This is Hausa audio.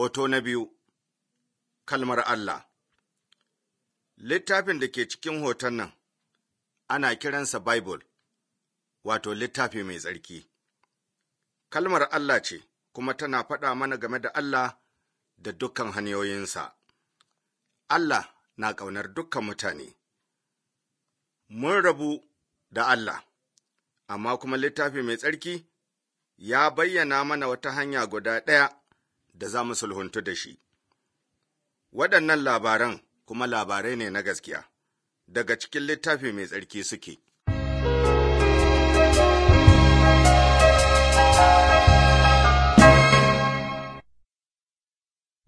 Hoto na biyu Kalmar Allah Littafin da ke cikin hoton nan ana kiransa Bible, wato littafi mai tsarki. Kalmar Allah ce, kuma tana faɗa mana game da Allah da dukkan hanyoyinsa. Allah na ƙaunar dukkan mutane. Mun rabu da Allah, amma kuma littafi mai tsarki ya bayyana mana wata hanya guda ɗaya da za mu sulhuntu da shi. Waɗannan labaran kuma labarai ne na gaskiya, daga cikin littafi mai tsarki suke.